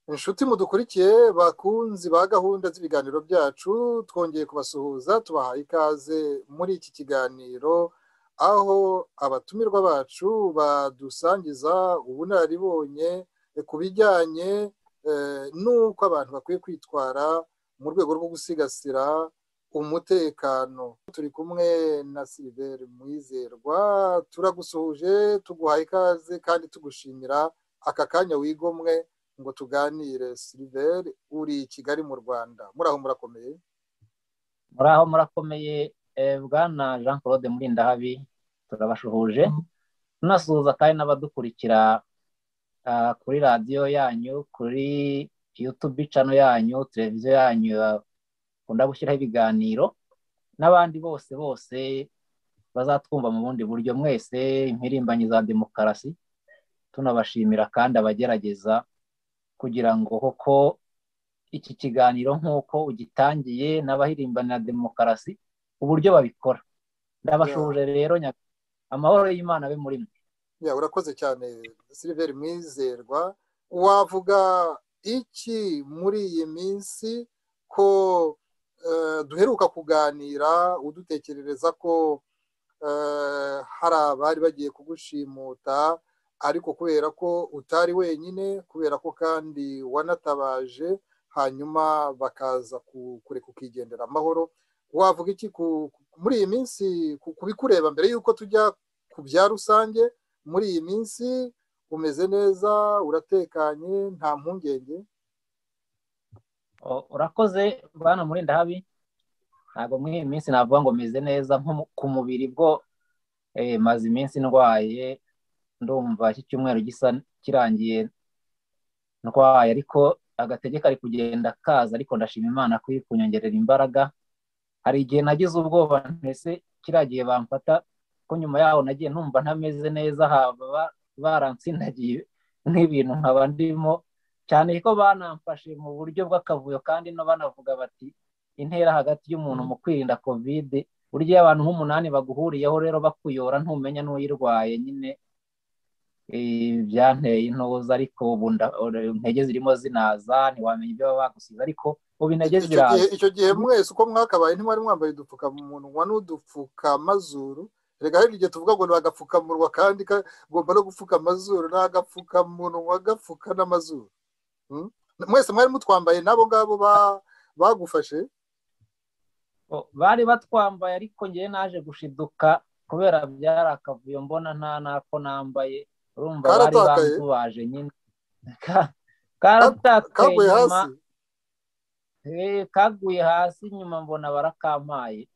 inshuti mudukurikiye bakunzi ba gahunda z'ibiganiro byacu twongeye kubasuhuza tubahaye ikaze muri iki kiganiro aho abatumirwa bacu badusangiza ubunararibonye ku bijyanye n'uko abantu bakwiye kwitwara mu rwego rwo gusigasira umutekano turi kumwe na siliveri mwizerwa turagusuhuje tuguhaye ikaze kandi tugushimira aka kanya wigomwe ngo tuganire siliveri uri i kigali mu rwanda muraho murakomeye muraho murakomeye bwana jean claude murindahabi turabashuhuje tunasuhuza kandi n'abadukurikira kuri radiyo yanyu kuri yutubi cano yanyu televiziyo yanyu bakunda gushyiraho ibiganiro n'abandi bose bose bazatwumva mu bundi buryo mwese impirimbanyi za demokarasi tunabashimira kandi abagerageza kugira ngo koko iki kiganiro nk'uko ugitangiye n'abahirimbanira demokarasi uburyo babikora ndabashuje rero amahoro y'imana abe muri mwe urakoze cyane siliveri mwizerwa wavuga iki muri iyi minsi ko duheruka kuganira udutekerereza ko hari abari bagiye kugushimuta ariko kubera ko utari wenyine kubera ko kandi wanatabaje hanyuma bakaza kureka ukigendera amahoro wavuga iki muri iyi minsi kubikureba mbere y'uko tujya ku bya rusange muri iyi minsi umeze neza uratekanye nta mpungenge urakoze bwana murindahabi ntabwo muri iyi minsi navuga ngo meze neza nko ku mubiri bwo maze iminsi ndwaye ndumva iki cyumweru gisa kirangiye ndwaye ariko agatege kari kugenda kaza ariko ndashima imana ko iri kunyongerera imbaraga hari igihe nagize ubwoba ntese kiriya gihe bamfata ko nyuma yaho nagiye numva ntameze neza haba baransindagiye nk'ibintu nkaba ndimo cyane ko banamfashe mu buryo bw'akavuyo kandi no banavuga bati intera hagati y'umuntu mu kwirinda kovide burya iyo abantu nk'umunani baguhuriyeho rero bakuyora ntumenya n'uyirwaye nyine byanteye intoza ariko ubu intege zirimo zinaza ntiwamenya ibyo baba bagusize ariko ubu intege ziraza icyo gihe mwese uko mwakabaye ntimwari mwambaye udupfukamunwa n'udupfukamazuru reka hari igihe tuvuga ngo ni agapfukamunwa kandi kagomba no gupfuka amazuru ni agapfukamunwa gapfuka n'amazuru mwese mwari mutwambaye n'abo ngabo bagufashe bari batwambaye ariko ngewe naje gushiduka kubera byari akavuyo mbona nta nako nambaye urumva bari bantubaje nyine kaguye hasi kaguye hasi nyuma mbona barakampaye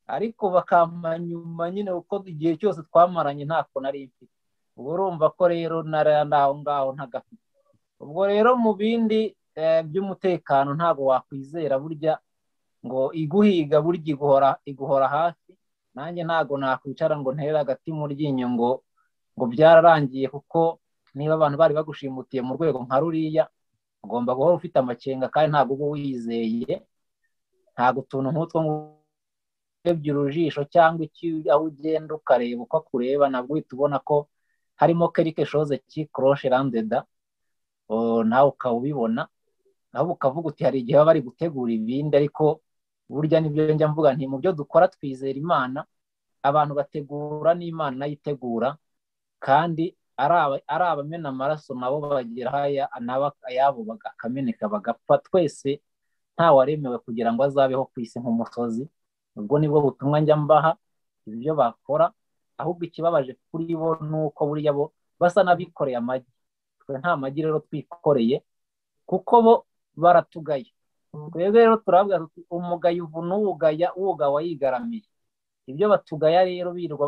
ariko bakampa nyuma nyine kuko igihe cyose twamaranye ntako nari mfite ubwo urumva ko rero aho ngaho ntagafite ubwo rero mu bindi by'umutekano ntabwo wakwizera burya ngo iguhiga burya iguhora iguhora hafi nanjye ntabwo nakwicara ngo ntere agati mu ryinyo ngo ngo byararangiye kuko niba abantu bari bagushimutiye mu rwego nka ruriya ugomba guhora ufite amakenga kandi ntabwo uba wizeye ntabwo utuntu nk'utwo urebye urujisho cyangwa aho ugenda ukareba uko akureba nabwo uhita ubona ko harimo kerike shoze ki koroshe randeda nawe ukaba ubibona nawe ukavuga uti hari igihe baba bari gutegura ibindi ariko burya nibyo njya mvuga nti mu byo dukora twizera imana abantu bategura n'imana nayitegura kandi ari abamena amaraso nabo bagira ayabo akameneka bagapfa twese ntawaremewe kugira ngo azabeho ku isi nk'umusozi ubwo nibwo butumwa njya mbaha ibyo bakora ahubwo ikibabaje kuri bo ni uko buriya bo basa n'abikoreye amagi twe nta magi rero twikoreye kuko bo baratugaye twebwe rero turavuga tuti umugayo ubu n'uwugaya uwugawa yigaramiye ibyo batugaya rero birirwa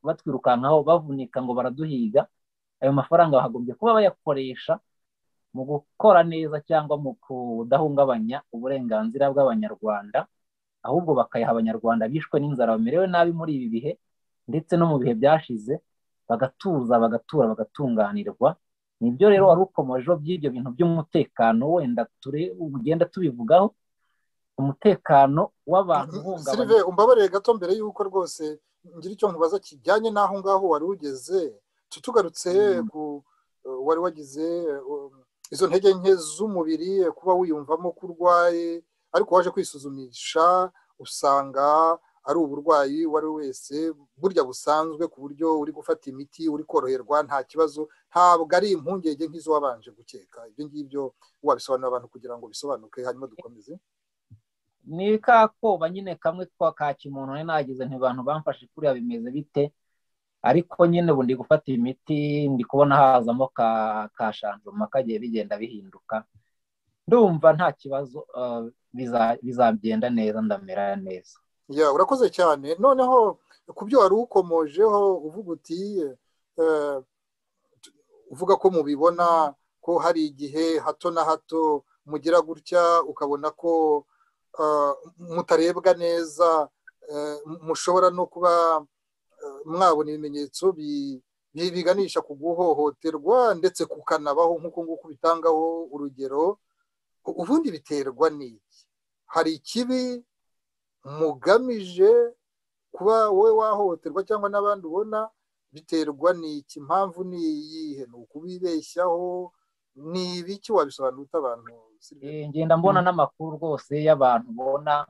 batwirukankaho bavunika ngo baraduhiga ayo mafaranga bahagombye kuba bayakoresha mu gukora neza cyangwa mu kudahungabanya uburenganzira bw'abanyarwanda ahubwo bakayaha abanyarwanda bishwe n'inzara bamerewe nabi muri ibi bihe ndetse no mu bihe byashize bagatuza bagatura bagatunganirwa nibyo rero wari ukomejeho by'ibyo bintu by'umutekano wenda ugenda tubivugaho umutekano w'abantu sirive umbabarire gato mbere y'uko rwose ngira icyo nkubaza kijyanye n'aho ngaho wari ugeze tutugarutse wari wagize izo ntege nke z'umubiri kuba wiyumvamo ko urwaye ariko waje kwisuzumisha usanga ari uburwayi uwo ari we wese burya busanzwe ku buryo uri gufata imiti uri koroherwa nta kibazo ntabwo ari impungenge nk'izo wabanje gukeka ibyo ngibyo wabisobanurira abantu kugira ngo bisobanuke hanyuma dukomeze ni ka koba nyine kamwe ka kimuntu nari nagize ntibantu bamfashe kuriya bimeze bite ariko nyine ubu ndi gufata imiti ndi kubona hazamo ka shanjuma kagiye bigenda bihinduka ndumva nta kibazo bizagenda neza ndamera neza urakoze cyane noneho ku byo wari ukomojeho uvuga uti uvuga ko mubibona ko hari igihe hato na hato mugira gutya ukabona ko mutarebwa neza mushobora no kuba mwabona ibimenyetso biganisha ku guhohoterwa ndetse kukanabaho nk'uko nguko bitangaho urugero ubundi biterwa n'iki hari ikibi mugamije kuba wowe wahohoterwa cyangwa n'abandi ubona biterwa n'iki impamvu ni iyihe ni ukubibeshyaho ni ibiki wabisobanura utabantu ngenda mbona n'amakuru rwose y'abantu ubona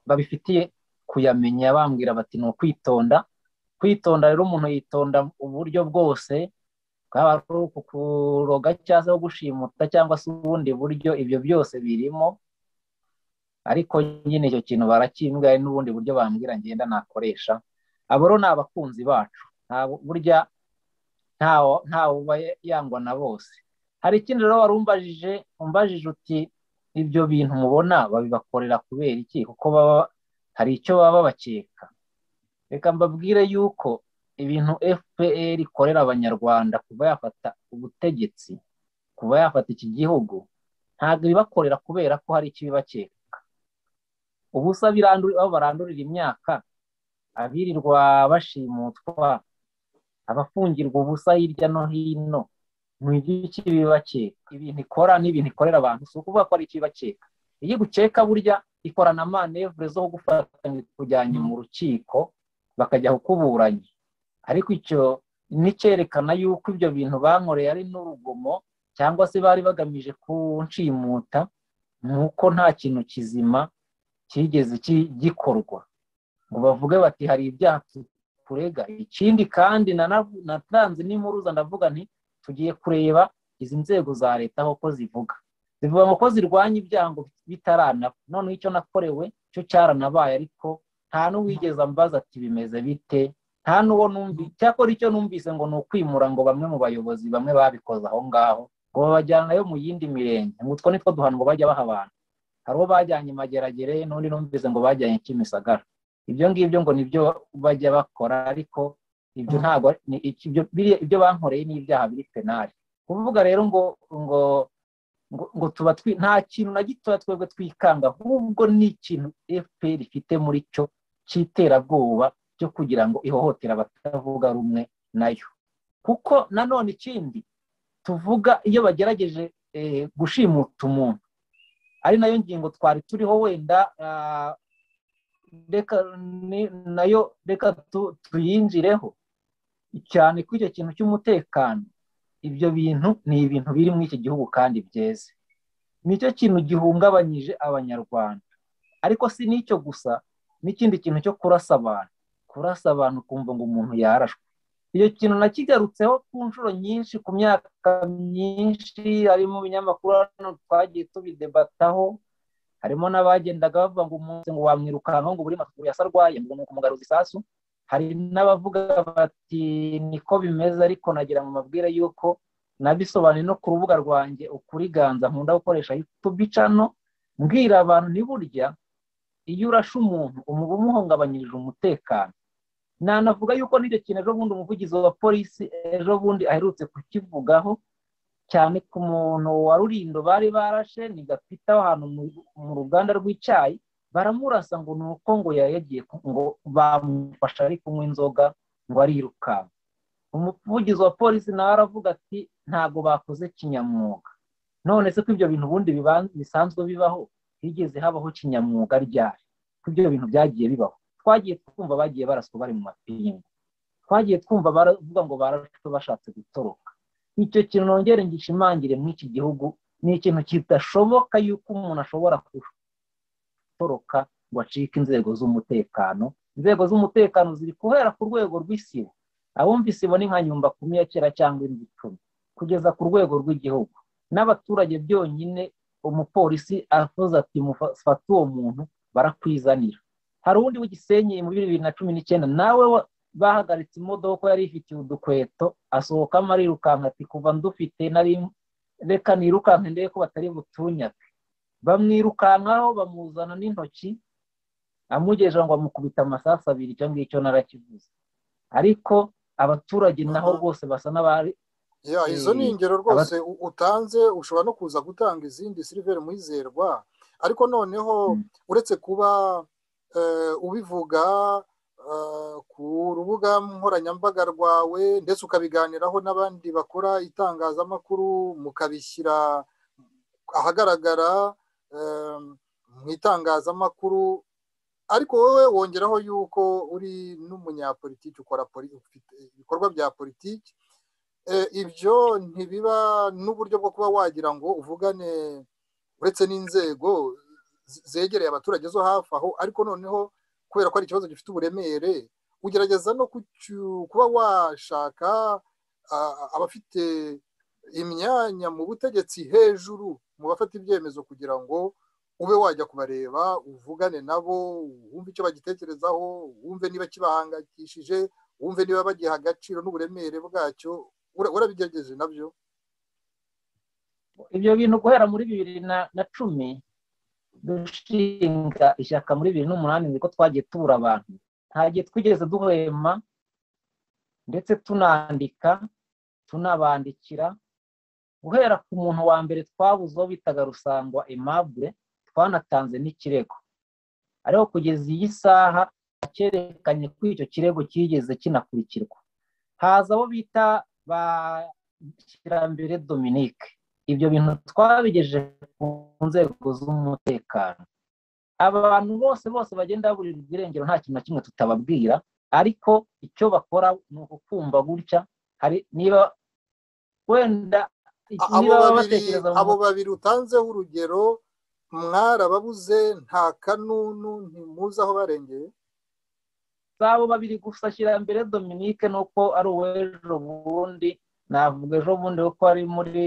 babifitiye kuyamenya bambwira bati ni ukwitonda kwitonda rero umuntu yitonda uburyo bwose bwaba ari ukuroga cyangwa se gushimuta cyangwa se ubundi buryo ibyo byose birimo ariko nyine icyo kintu barakimbwa n'ubundi buryo bambwira ngenda nakoresha aboro ni abakunzi bacu burya ntawe uba yangwa na bose hari ikindi rero wari umbajije umbajije uti ibyo bintu mubona babibakorera kubera iki kuko baba hari icyo baba bakeka reka mbabwire yuko ibintu fpr ikorera abanyarwanda kuba yafata ubutegetsi kuba yafata iki gihugu ntabwo ibibakorera kubera ko hari ikibibakeka ubusa aho barandurira imyaka abirirwa bashimutwa abafungirwa ubusa hirya no hino ni iby'iki bibakeka ibintu ikora n'ibintu ikorera abantu si ukuvuga ko ari ikibibakeka iyo igukeka burya ikorana amanevure zo gufatanya kujyanye mu rukiko bakajya kukuburanya ariko icyo n'icyerekana yuko ibyo bintu bankoreye ari n'urugomo cyangwa se bari bagamije kunshimuta ni uko nta kintu kizima kigeze gikorwa ngo bavuge bati hari ibyaha turega ikindi kandi natanze n'impuruza ndavuga nti tugiye kureba izi nzego za leta aho ko zivuga zivuga ko zirwanya ibyaha ngo bitaranaba noneho icyo nakorewe cyo cyaranabaye ariko nta n'uwigeze ambaza ati bimeze bite nta n'uwo numvise cyakora icyo numvise ngo ni ukwimura ngo bamwe mu bayobozi bamwe babikoze aho ngaho ngo babajyanayo mu yindi mirenge ngo utwo nitwo duhanwa bajya baha abantu hari uwo bajyanye mageragere n'undi numvise ngo bajyanye kimisagara ibyo ngibyo ngo nibyo bajya bakora ariko ibyo ntabwo ibyo bankoreye ni ibyaha biri penali kuvuga rero ngo ngo ngo tuba nta kintu na gito twebwe twikanga ahubwo ni ikintu fpr ifite muri cyo cy'iterabwoba cyo kugira ngo ihohotera abatavuga rumwe nayo kuko nanone ikindi tuvuga iyo bagerageje gushimuta umuntu ari nayo ngingo twari turiho wenda nayo reka tuyinjireho cyane ko icyo kintu cy'umutekano ibyo bintu ni ibintu biri muri iki gihugu kandi byeze nicyo kintu gihungabanyije abanyarwanda ariko si n'icyo gusa n'ikindi kintu cyo kurasa abantu kurasa abantu kumva ngo umuntu yarashwe icyo kintu nakigarutseho ku nshuro nyinshi ku myaka myinshi harimo ibinyamakuru hano twagiye tubidebataho harimo n'abagendaga bavuga ngo umuntu ngo wamwirukankaho ngo buri makuru yasa arwaye ngo ni ukumugaruza isasu hari n'abavuga bati niko bimeze ariko nagira mu mabwire y'uko nabisobanuye no ku rubuga rwanjye ukuriganza nkunda gukoresha tubicano mbwira abantu ntiburya iyo urashe umuntu umuba umuhungabanyirije umutekano nanavuga yuko n'icyo kintu ejo bundi umuvugizi wa polisi ejo bundi aherutse kukivugaho cyane ku muntu wa rurindo bari barashe ni gapita ahantu mu ruganda rw'icyayi baramurasa ngo ni uko ngo yagiye ngo bamufasha ari kunywa inzoga ngo arirukanka umuvugizi wa polisi nawe aravuga ati ntabwo bakoze kinyamwuga none se ko ibyo bintu ubundi bisanzwe bibaho higeze habaho kinyamwuga ryari ko ibyo bintu byagiye bibaho twagiye twumva bagiye baraswa bari mu mapingu twagiye twumva baravuga ngo barashwe bashatse gutoroka icyo kintu nongere ngishimangire muri iki gihugu ni ikintu kidashoboka yuko umuntu ashobora gutoroka ngo acike inzego z'umutekano inzego z'umutekano ziri guhera ku rwego rw'isibo abumva isibo ni nka nyumba kumi ya kera cyangwa indi icumi kugeza ku rwego rw'igihugu n'abaturage byonyine umupolisi avuze ati mufate uwo muntu barakwizanira hari uwundi w'igisenyi mu bibiri na cumi n'icyenda nawe bahagaritse imodoka yari ifitiye udukweto asohokamo arirukanka ati kuva ndufite nari reka nirukanke ndebe ko batari butunyake bamwirukankaho bamuzana n'intoki amugejeje ngo amukubita amasasu abiri icyo ngicyo narakivuze ariko abaturage naho rwose basa n'abari izo ni ingero rwose utanze ushobora no kuza gutanga izindi siliveri muhizerwa ariko noneho uretse kuba ubivuga ku rubuga nkoranyambaga rwawe ndetse ukabiganiraho n'abandi bakora itangazamakuru mukabishyira ahagaragara mu itangazamakuru ariko wowe wongeraho yuko uri n'umunyapolitiki ukora ibikorwa bya politiki ibyo ntibiba n'uburyo bwo kuba wagira ngo uvugane uretse n'inzego zegereye abaturage zo hafi aho ariko noneho kubera ko ari ikibazo gifite uburemere ugerageza no kuba washaka abafite imyanya mu butegetsi hejuru mu bafata ibyemezo kugira ngo ube wajya kubareba uvugane nabo wumve icyo bagitekerezaho wumve niba kibahangayikishije wumve niba bagiha agaciro n'uburemere bwacyo urabigerageje nabyo ibyo bintu guhera muri bibiri na cumi dushinga ishyaka muri bibiri n'umunani niko twagiye tubura abantu nta gihe twigeze duhema ndetse tunandika tunabandikira guhera ku muntu wa mbere twabuze uwo bitaga rusangwa aimable twanatanze n'ikirego ariko kugeza iyi saha cyerekanye ko icyo kirego kigeze kinakurikirwa haza abo bita ba kirambere dominique ibyo bintu twabigejeje ku nzego z'umutekano abantu bose bose bagenda baburirwa irengero nta kintu na kimwe tutababwira ariko icyo bakora ni ukukumva gutya hari niba wenda abo babiri utanzeho urugero mwarababuze nta kanunu ntimuze aho barengeye si abo babiri gusa ashyira mbere dominique nuko ari uw'ejo bundi navuga ejo bundi kuko ari muri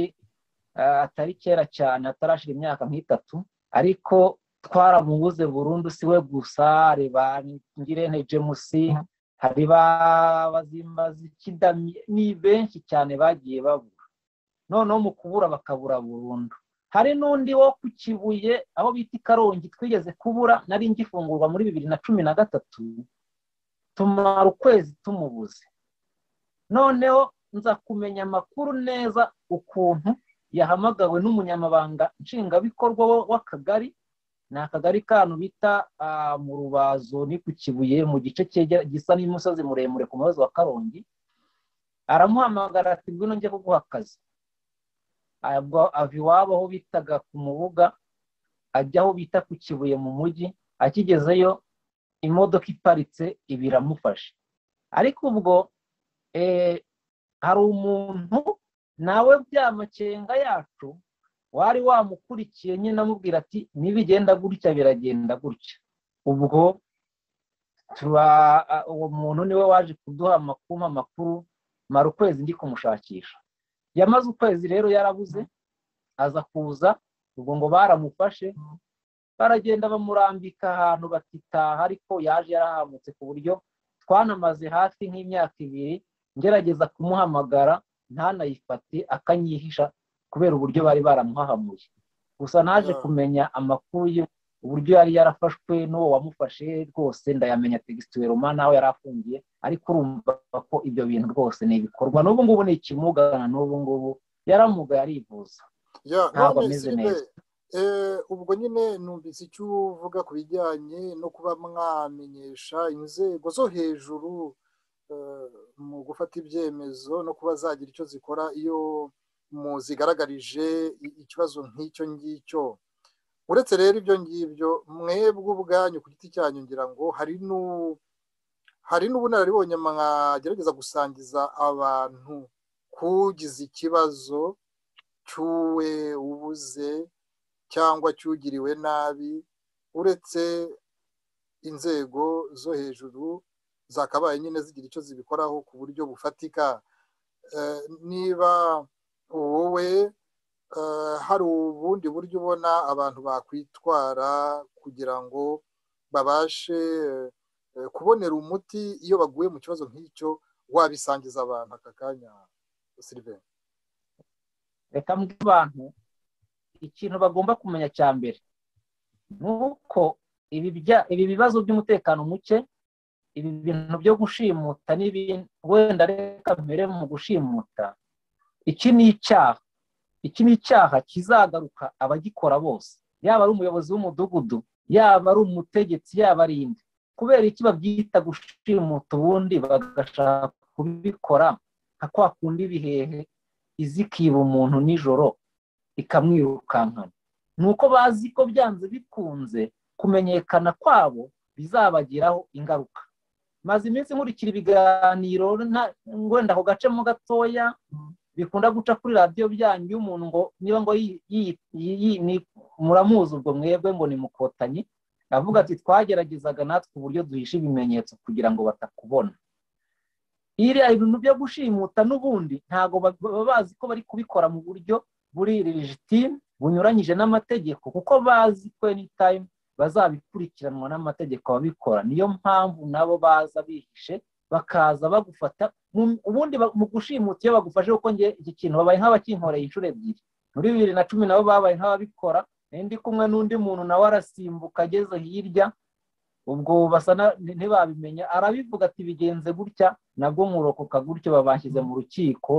atari kera cyane atarashyira imyaka nk'itatu ariko twaramubuze burundu si we gusa hari ba ngirente jemusi hari ba bazimbazi ni benshi cyane bagiye babura noneho mu kubura bakabura burundu hari n'undi wo ku kibuye aho bita i karongi twigeze kubura nari ngifungurwa muri bibiri na cumi na gatatu tumara ukwezi tumubuze noneho nza kumenya amakuru neza ukuntu yahamagawe n'umunyamabanga nshingwabikorwa w'akagari ni akagari kantu bita mu rubazo ni ku kibuye mu gice gisa n'umusozi muremure ku musozi wa karongi aramuhamagara ati ngwino njye kuguha akazi ava iwabo aho bitaga ku mubuga ajya aho bita ku kibuye mu mujyi akigezeyo imodoka iparitse iba iramufashe ariko ubwo hari umuntu nawe bya makenga yacu wari wamukurikiye nyine amubwira ati nibigenda gutya biragenda gutya ubwo uwo muntu niwe waje kuduha amakuru amakuru mara ukwezi ndi kumushakisha yamaze ukwezi rero yarabuze aza kuza ubwo ngo baramufashe baragenda bamurambika ahantu batitaha ariko yaje yarahamutse ku buryo twanamaze hafi nk'imyaka ibiri ngerageza kumuhamagara ntanayifate akanyihisha kubera uburyo bari baramuhahamuye gusa naje kumenya amakuru ye uburyo yari yarafashwe n'uwo wamufashe rwose ndayamenya tegisitire roma n'aho yari afungiye ariko urumva ko ibyo bintu rwose ni ibikorwa n'ubu ngubu ni ikimugana n'ubu ngubu yaramugaye arivuza ntabwo ameze neza ubwo nyine numvise icyo uvuga ku bijyanye no kuba mwamenyesha inzego zo hejuru mu gufata ibyemezo no kuba zagira icyo zikora iyo muzigaragarije ikibazo nk'icyo ngicyo uretse rero ibyo ngibyo mwebwe ubwanyu ku giti cyanyu ngira ngo hari n'ubunararibonye mwagerageza gusangiza abantu k'ugize ikibazo cy'uwe ubuze cyangwa cyugiriwe nabi uretse inzego zo hejuru zakabaye nyine zigira icyo zibikoraho ku buryo bufatika niba wowe hari ubundi buryo ubona abantu bakwitwara kugira ngo babashe kubonera umuti iyo baguye mu kibazo nk'icyo wabisangiza abantu aka kanya siriveni reka abantu ikintu bagomba kumenya cya mbere ni uko ibi bibazo by'umutekano muke ibi bintu byo gushimuta n'ibindi wenda reka mbere mu gushimuta iki ni icyaha iki ni icyaha kizagaruka abagikora bose yaba ari umuyobozi w'umudugudu yaba ari umutegetsi yaba ari indi kubera iki babyita gushimuta ubundi bagashaka kubikora nka kwa kundi ibihehe izikiba umuntu nijoro ikamwirukankana ni uko bazi ko byanze bikunze kumenyekana kwabo bizabagiraho ingaruka maze iminsi nkurikira ibiganiro wenda ako gacemo gatoya bikunda guca kuri radiyo byanyu y'umuntu ngo niba ngo muramuzi ubwo mwebwe ngo ni mukotanyi avuga ati twageragezaga natwe uburyo duhisha ibimenyetso kugira ngo batakubona iriya ibintu byo gushimuta n'ubundi ntabwo baba bazi ko bari kubikora mu buryo buri rijitime bunyuranyije n'amategeko kuko bazi ko tayimu bazabikurikiranwa n'amategeko ababikora niyo mpamvu nabo baza bihishe bakaza bagufata ubundi mu gushimuta iyo bagufashe kuko nge iki kintu babaye nk'abakinkoreye inshuro ebyiri muri bibiri na cumi nabo babaye nk'ababikora ndi kumwe n'undi muntu nawe arasimbuka ageze hirya ubwo basa ntibabimenya arabivuga ati bigenze gutya nabwo murokoka gutyo babashyize mu rukiko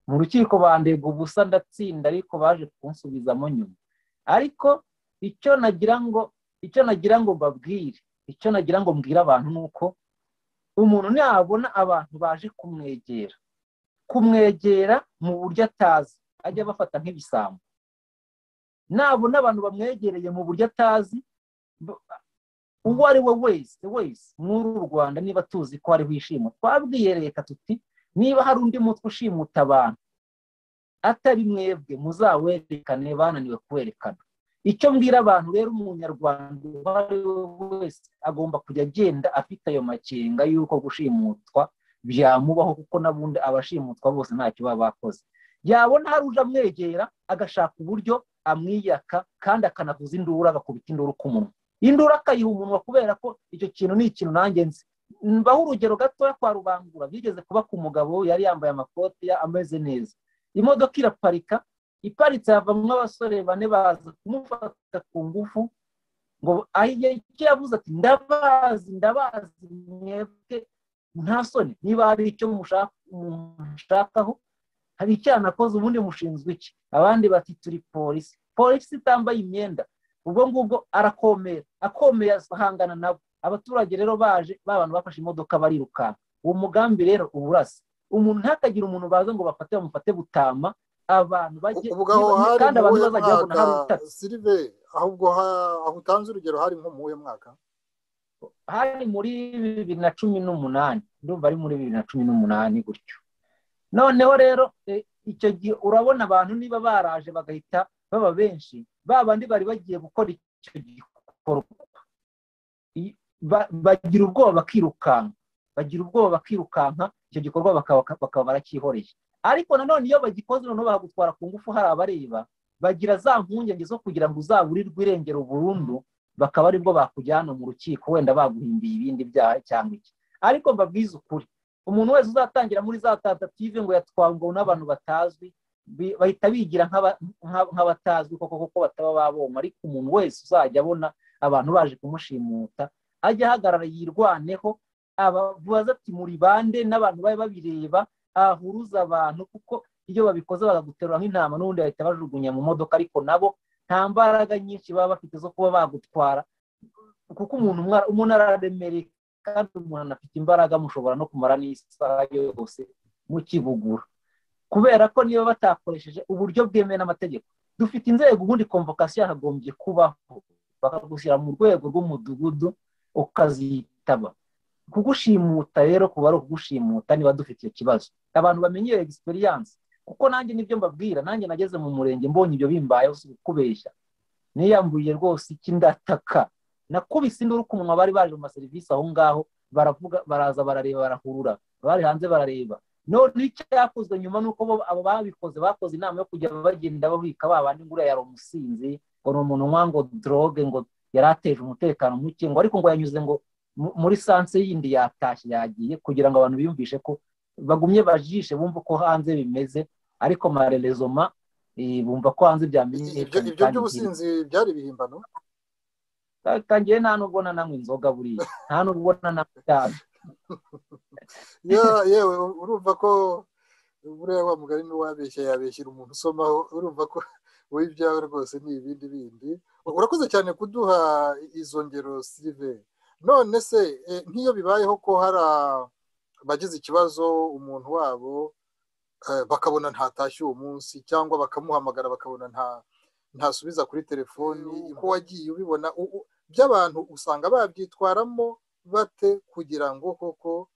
mu rukiko bandega ubusa ndatsinda ariko baje kunsubizamo nyuma ariko icyo nagira ngo icyo nagira ngo mbabwire icyo nagira ngo mbwire abantu ni uko umuntu nabona abantu baje kumwegera kumwegera mu buryo atazi ajya abafata nk'ibisambo nabona abantu bamwegereye mu buryo atazi uwo ari we wese wese muri u rwanda niba tuzi ko hariho ishimo twabwiye leta tuti niba hari undi mutwe ushimuta abantu atari mwebwe muzawerekane bananiwe kuwerekana icyo mbwira abantu rero umunyarwanda uwo ari we wese agomba kujya agenda afite ayo makenga y'uko gushimutwa byamubaho kuko n'abundi abashimutwa bose ntacyo baba bakoze yabona hari uje amwegera agashaka uburyo amwiyaka kandi akanavuza induru agakubita induru ku munwa induru akayiha umunwa kubera ko icyo kintu ni ikintu nanjye nzi mbaho urugero gatoya kwa rubangura byigeze kuba ku mugabo yari yambaye amakoti ameze neza imodoka iraparika iparitse havamo abasore bane baza kumufata ku ngufu ngo icyo yavuze ati ndabazi ndabazi mwebwe nta soni niba hari icyo mushakaho hari icyaha nakoze ubundi mushinzwe iki abandi bati turi polisi polisi itambaye imyenda ubwo ngubwo arakomera akomeye ahangana nabo abaturage rero baje bantu bafashe imodoka barirukanka uwo mugambi rero uba urasa umuntu ntakagira umuntu baza ngo bafate bamufate butama abantu bajye kandi abantu bazajya babona hari utatu sirive ahubwo aho utanze urugero hari nko mu mwaka hari muri bibiri na cumi n'umunani ndumva ari muri bibiri na cumi n'umunani gutyo noneho rero icyo gihe urabona abantu niba baraje bagahita baba benshi ba bandi bari bagiye gukora icyo gikorwa bagira ubwoba bakirukanka bagira ubwoba bakirukanka icyo gikorwa bakaba baracyihoreye ariko nanone iyo bagikoze noneho bagutwara ku ngufu hari abareba bagira za mpungenge zo kugira ngo uzaburirwe irengero burundu bakaba aribwo bakujyana mu rukiko wenda baguhimbiye ibindi byaha cyangwa iki ariko mbabwize ukuri umuntu wese uzatangira muri za tatative ngo yatwangwe n'abantu batazwi bahita bigira nk'abatazwi koko kuko bataba baboma ariko umuntu wese uzajya abona abantu baje kumushimuta ajya ahagarara yirwaneho abavuze ati muri bande n'abantu bari babireba ahuruza abantu kuko iyo babikoze bakaguterura nk'intama n'ubundi bahita bajugunya mu modoka ariko nabo nta mbaraga nyinshi baba bafite zo kuba bagutwara kuko umuntu umuntu araremereye kandi umuntu anafite imbaraga mushobora no kumara n'isaha yose mukibugura kubera ko niba batakoresheje uburyo bwemewe n'amategeko dufite inzego ubundi komvokasiyo yagombye kubaho bakagushyira mu rwego rw'umudugudu ukazitaba kugushimuta rero kuba ari ukugushimuta niba dufite icyo kibazo abantu bamenyere egisperiyanse kuko nanjye nibyo mbabwira nanjye nageze mu murenge mbonye ibyo bimbayeho si ukubeshya niyamburiye rwose iki ndataka nakubise induru ku munwa bari baje mu maserivisi aho ngaho baravuga baraza barareba barahurura bari hanze barareba none icyakozwe nyuma ni uko abo babikoze bakoze inama yo kujya bagenda babika babandi nguriya yari umusinzi ngo ni umunwa ngo doroge ngo yari ateje umutekano muke ngo ariko ngo yanyuze ngo muri sanse yindi yatashye yagiye kugira ngo abantu biyumvishe ko bagumye bajishe bumva uko hanze bimeze ariko marerezoma bumva ko hanze byamenyekana ibyo by'ubusinzi byari ibihimbano kangiye nta nubwo nananywa inzoga buriya nta nubwo nananywa itabi yewe urumva ko buriya wa mugari niwe wabeshya yabeshyira umuntu usomaho urumva ko wowe ibyawe rwose ni ibindi bindi urakoze cyane kuduha izo ngero sirive none se nk'iyo bibayeho ko hari abagize ikibazo umuntu wabo bakabona ntatashye uwo munsi cyangwa bakamuhamagara bakabona nta ntasubiza kuri telefoni uko wagiye ubibona by'abantu usanga babyitwaramo bate kugira ngo koko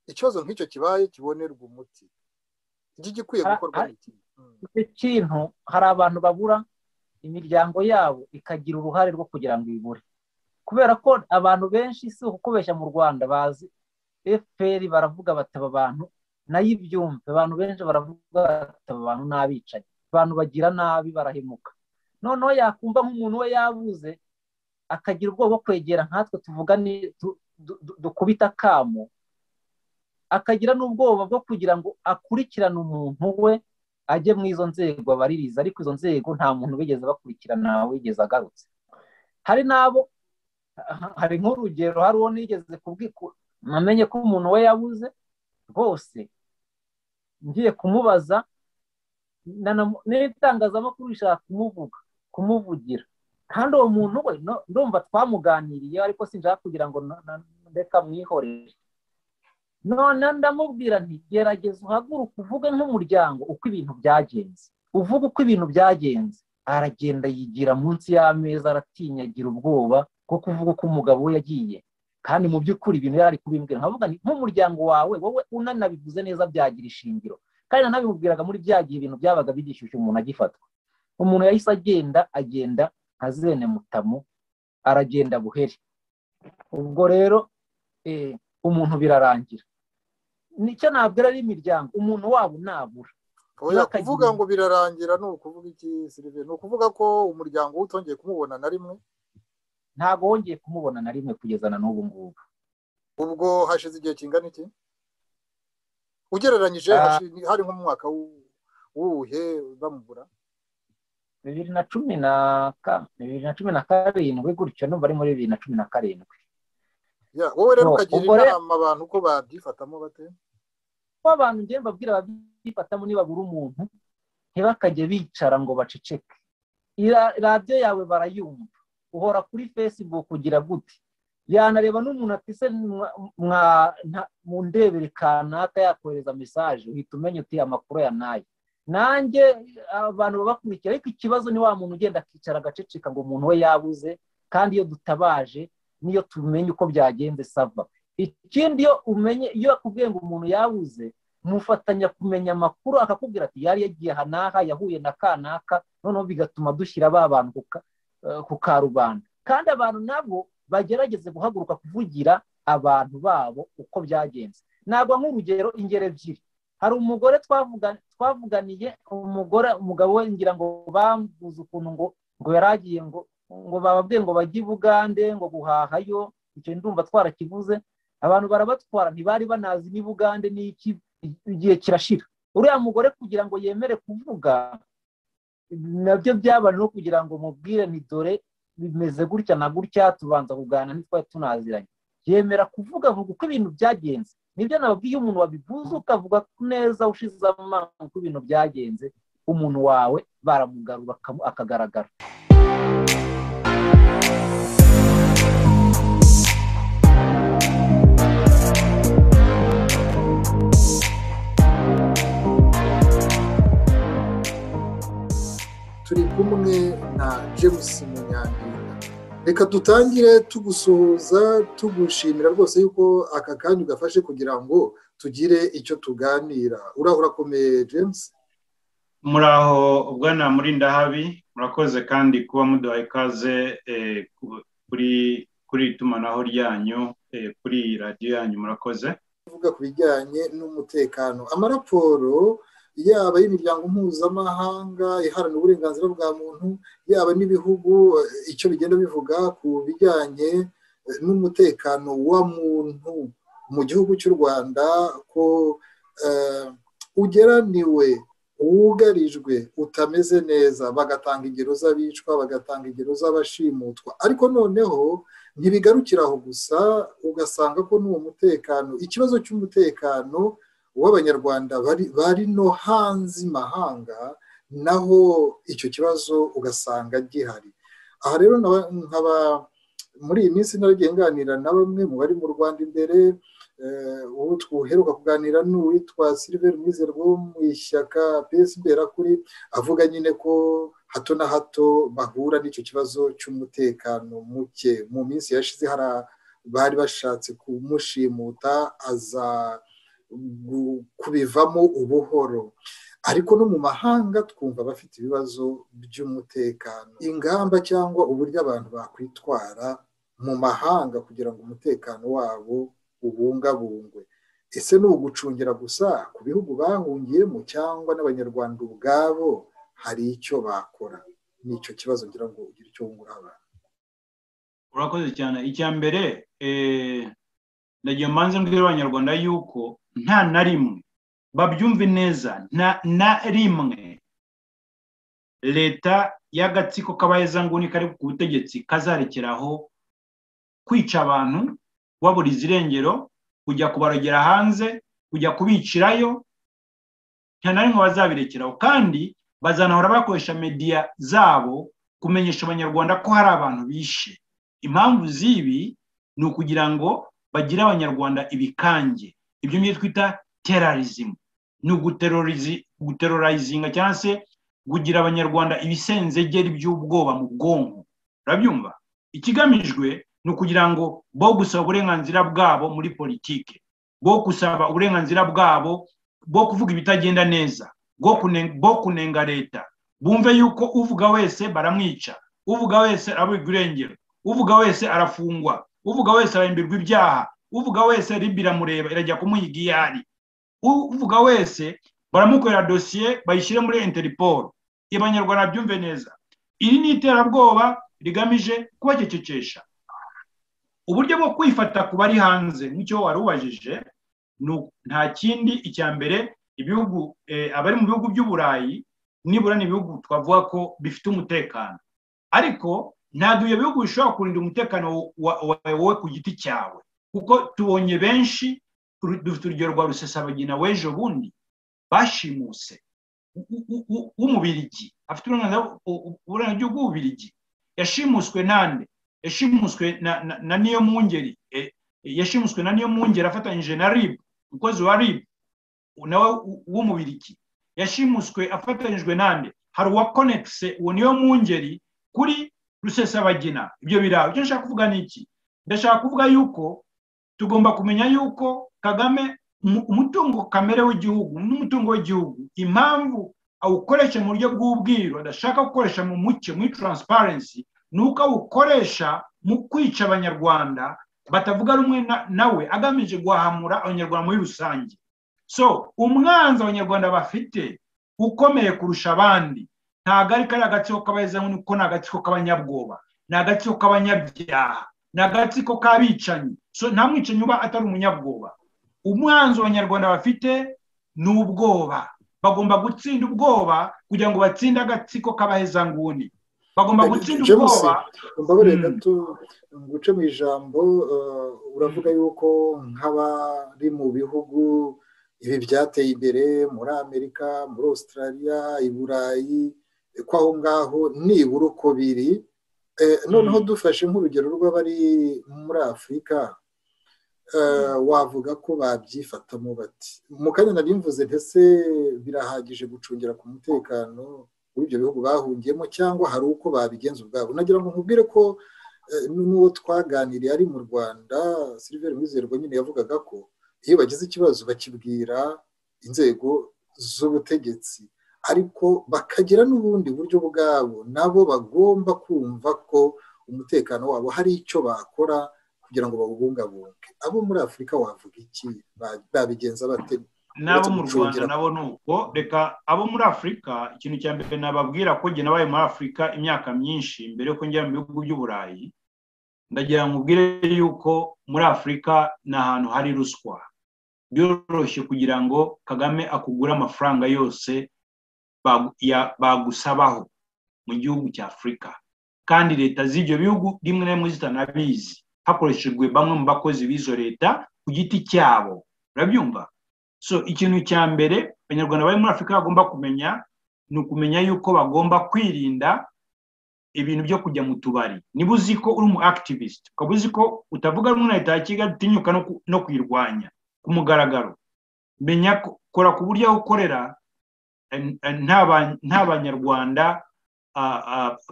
ikibazo nk'icyo kibaye kibonerwe umuti iki gikwiye gukorwa iki kintu hari abantu babura imiryango yabo ikagira uruhare rwo kugira ngo ibure kubera ko abantu benshi si ukubeshya mu rwanda bazi fpr baravuga bataba abantu nayo ibyumva abantu benshi baravuga bataba abantu n'abicaye abantu bagira nabi barahemuka noneho yakumva nk'umuntu we yabuze akagira ubwoba bwo kwegera nkatwe tuvugane dukubita akamo akagira n'ubwoba bwo kugira ngo akurikirane umuntu we ajye mu izo nzego abaririza ariko izo nzego nta muntu bigeze bakurikirana wigeze agarutse hari n'abo hari nk'urugero hari uwo nigeze namenye ko umuntu we yabuze rwose ngiye kumubaza n'itangazamakuru rishaka kumuvuga kumuvugira kandi uwo muntu we ndumva twamuganiriye ariko sinshaka kugira ngo reka mwihorere none ndamubwira nti gerageza uhaguruke uvuge nk'umuryango uko ibintu byagenze uvuge uko ibintu byagenze aragenda yigira munsi y'ameza aratinyagira ubwoba bwo kuvuga uko umugabo we yagiye kandi mu by'ukuri ibintu yari ari kubimbwira nkavuga nti nk'umuryango wawe wowe unanabivuze neza byagira ishingiro kandi nanabimubwiraga muri bya gihe ibintu byabaga bigishyushye umuntu agifatwa umuntu yahise agenda agenda nka zene mutamu aragenda buheri ubwo rero umuntu birarangira nicyo nabwira ari imiryango umuntu wabo nabura kuvuga ngo birarangira ni ukuvuga iki sirive ni ukuvuga ko umuryango we utongeye kumubona na rimwe ntabwo wongeye kumubona na rimwe kugeza na n'ubu ngubu ubwo hashize igihe kingana iki ugereranyije hari nko mu mwaka w'uwuhe bamubura bibiri na cumi na bibiri na cumi na karindwi gutyo n'ubu ari muri bibiri na cumi na karindwi wowe rero ukagira inama abantu ko babyifatamo bate ko abantu ngenda babwira babyifatamo nibabura umuntu ntibakajye bicara ngo baceceke radiyo yawe barayumva uhora kuri facebook ugira gute yanareba n'umuntu ati se mu ndebere kanaka yakohereza mesaje uhita umenya uti amakuru ya nayo nanjye abantu babakurikira ariko ikibazo ni wa muntu ugenda akicara agaceceka ngo umuntu we yabuze kandi iyo dutabaje niyo tumenye uko byagenze sava ikindi iyo umenye iyo akubwiye ngo umuntu yabuze mufatanya kumenya amakuru akakubwira ati yari yagiye aha n'aha yahuye na kanaka noneho bigatuma dushyira ba bantu ku karubanda kandi abantu nabo bagerageze guhaguruka kuvugira abantu babo uko byagenze ntabwo nk'urugero ingero ebyiri hari umugore twavuganiye umugore umugabo we ngira ngo bambuze ukuntu ngo ngo yari agiye ngo ngo bababwiye ngo bajye i bugande ngo guhahayo icyo ndumva twarakivuze abantu barabatwara ntibari banazi n'i bugande n'iki igihe kirashira uriya mugore kugira ngo yemere kuvuga nabyo byaba no kugira ngo mubwire ni dore bimeze gutya na gutya tubanza kuganira ntitwari tunaziranye yemera kuvuga avuga uko ibintu byagenze nibyo nababwiye umuntu wabivuze ukavuga neza ushize amanga uko ibintu byagenze umuntu wawe baramugarura akagaragara turi kumwe na james munyangira reka dutangire tugusuhuza tugushimira rwose yuko aka kanya ugafashe kugira ngo tugire icyo tuganira urakomeye james muraho bwana murindahabi murakoze kandi kuba muduha ikaze kuri kuri itumanaho ryanyu kuri radiyo yanyu murakoze kuvuga ku bijyanye n'umutekano amaraporo yaba y'imiryango mpuzamahanga iharanira uburenganzira bwa muntu yaba n'ibihugu icyo bigenda bivuga ku bijyanye n'umutekano wa muntu mu gihugu cy'u rwanda ko ugeraniwe wugarijwe utameze neza bagatanga ingero z'abicwa bagatanga ingero z'abashimutwa ariko noneho ntibigarukira aho gusa ugasanga ko n'uwo mutekano ikibazo cy'umutekano w'abanyarwanda bari no hanze imahanga naho icyo kibazo ugasanga gihari aha rero nkaba muri iyi minsi naragiye nganira na bamwe mu bari mu rwanda imbere ubu twuheruka kuganira n'uwitwa silver mwizeru wo mu ishyaka mbera kuri avuga nyine ko hato na hato bahura n'icyo kibazo cy'umutekano muke mu minsi yashize hari abari bashatse kumushimuta aza kubivamo ubuhoro ariko no mu mahanga twumva bafite ibibazo by'umutekano ingamba cyangwa uburyo abantu bakwitwara mu mahanga kugira ngo umutekano wabo ubungabungwe ese ni ugucungira gusa ku bihugu bahungiyemo cyangwa n'abanyarwanda ubwabo hari icyo bakora ni icyo kibazo ngira ngo ugire icyo wungura abantu urakoze cyane icya mbere ndagiye mbanze mbwira abanyarwanda yuko nta na rimwe babyumve neza nta na rimwe leta y'agatsiko k'abahezanguni kari ku butegetsi kazarekeraho kwica abantu wabura izirengero kujya kubarogera hanze kujya kubicirayo nta na rimwe bazabirekeraho kandi bazanahora bakoresha mediya zabo kumenyesha abanyarwanda ko hari abantu bishe impamvu z'ibi ni ukugira ngo bagire abanyarwanda ibikange ibyo ngibyo twita terarizimu ni uguterorizinga cyangwa se kugira abanyarwanda ibisenzegeri by'ubwoba mu bwonko urabyumva ikigamijwe ni ukugira ngo bo gusaba uburenganzira bwabo muri politiki bo gusaba uburenganzira bwabo bo kuvuga ibitagenda neza bo kunenga leta bumve yuko uvuga wese baramwica uvuga wese arabubwa irengero uvuga wese arafungwa uvuga wese arahindurwa ibyaha uvuga wese ribi iramureba irajya kumuha igiyari uvuga wese baramukorera dosiye bayishyire muri interiporo abanyarwanda byumve neza iri ni iterabwoba rigamije kubacecekesha uburyo bwo kwifata ku bari hanze nk'icyo wari ubajije nta kindi icya mbere ibihugu abari mu bihugu by'uburayi nibura ni ibihugu twavuga ko bifite umutekano ariko ntabwo ibyo bihugu bishobora kurinda umutekano wawe ku giti cyawe kuko tubonye benshi dufite urugero rwa rusesabagina w'ejo bundi bashimuse w'umubirigi afite uburenganzira bw'ububirigi yashimuswe nande yashimuswe na niyo mwungeri yashimuswe na niyo mwungeri afatanyije na rib umukozi wa rib nawe w'umubirigi yashimuswe afatanyijwe nande hari uwa konekise uwo niyo mwungeri kuri rusesabagina ibyo biraba icyo nshaka kuvuga ni iki ndashaka kuvuga yuko tugomba kumenya yuko kagame umutungo kamere w'igihugu n'umutungo w'igihugu impamvu awukoresha mu buryo bw'ubwiru adashaka gukoresha mu mucyo muri taransiparensi ni uko awukoresha mu kwica abanyarwanda batavuga rumwe nawe agamije guhamura abanyarwanda muri rusange so umwanzi abanyarwanda bafite ukomeye kurusha abandi ntabwo ari kariya gatsiko k'abahezamu niko ni agatsiko k'abanyabwoba ni agatsiko k'abanyabyaha ni agatsiko k'abicanyi nta mwicanyi uba atari umunyabwoba umwanzi abanyarwanda bafite ni ubwoba bagomba gutsinda ubwoba kugira ngo batsinde agatsiko k'abahezanguni bagomba gutsinda ubwoba mbabare gato guce mu ijambo uravuga yuko nk'abari mu bihugu ibi byateye imbere muri amerika muri australia i burayi ko aho ngaho nibura uko biri noneho dufashe nk'urugero rw'abari muri afurika wavuga ko babyifatamo bati mu kanya nari mvuze ndetse birahagije gucungira ku mutekano w'ibyo bihugu bahungiyemo cyangwa hari uko babigenza ubwabo nagira ngo nkubwire ko n'uwo twaganiriye ari mu rwanda siliveri mwizerwa nyine yavugaga ko iyo bagize ikibazo bakibwira inzego z'ubutegetsi ariko bakagira n'ubundi buryo bwabo nabo bagomba kumva ko umutekano wabo hari icyo bakora kugira ngo bawubungabunge abo muri afurika wavuga iki babigenza bate n'abo mu rwanda nabo ni uko reka abo muri afurika ikintu cya mbere nababwira ko njye nabaye muri afurika imyaka myinshi mbere yo kongera mu bihugu by'uburayi ndagira ngo ubwire yuko muri afurika ni ahantu hari ruswa byoroshye kugira ngo kagame akugure amafaranga yose bagusabaho mu gihugu cya afurika kandi leta z'ibyo bihugu rimwe na rimwe zitanabizi hakoreshejwe bamwe mu bakozi b'izo leta ku giti cyabo urabyumva so ikintu cya mbere abanyarwanda bari muri afurika bagomba kumenya ni ukumenya yuko bagomba kwirinda ibintu byo kujya mu tubari niba uzi ko uri umu akitiviste ukaba uzi ko utavuga rumwe na leta ya kigali utinyuka no kuyirwanya ku mugaragaro menya kora ku buryo aho ukorera nta banyarwanda